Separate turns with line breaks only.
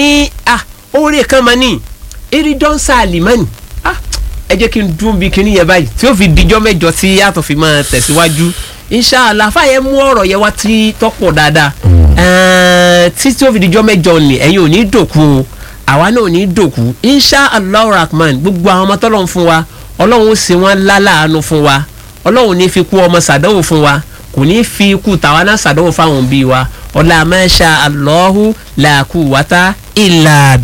ní ah oore kan mọ ní eridon salimani ah ẹ jẹ́ kí n dún bí kinní yẹn báyìí tí ó fi dijọ́ mẹ́jọ tí yàtọ̀ fi máa tẹ̀síwájú inshallah fàyẹ mú ọ̀rọ̀ yẹn wá tí tọ́pọ̀ dáadáa ẹ̀ẹ́n tí tí ó fi dijọ́ mẹ́jọ ni ẹ̀yin ò ní dòkú o àwa náà ò ní dòkú inshallah rahman gbogbo àwọn ọmọ tọ́lọ́ fún wa ọlọ́run ó ṣe wọ́n láláàánú fún wa ọlọ́run ní fi kú ọmọ sàdánwò fún wa kò ní fi ikú tàwa náà sàdánwò fáwọn òbí wa ọlá masha Allahu la quwwata illa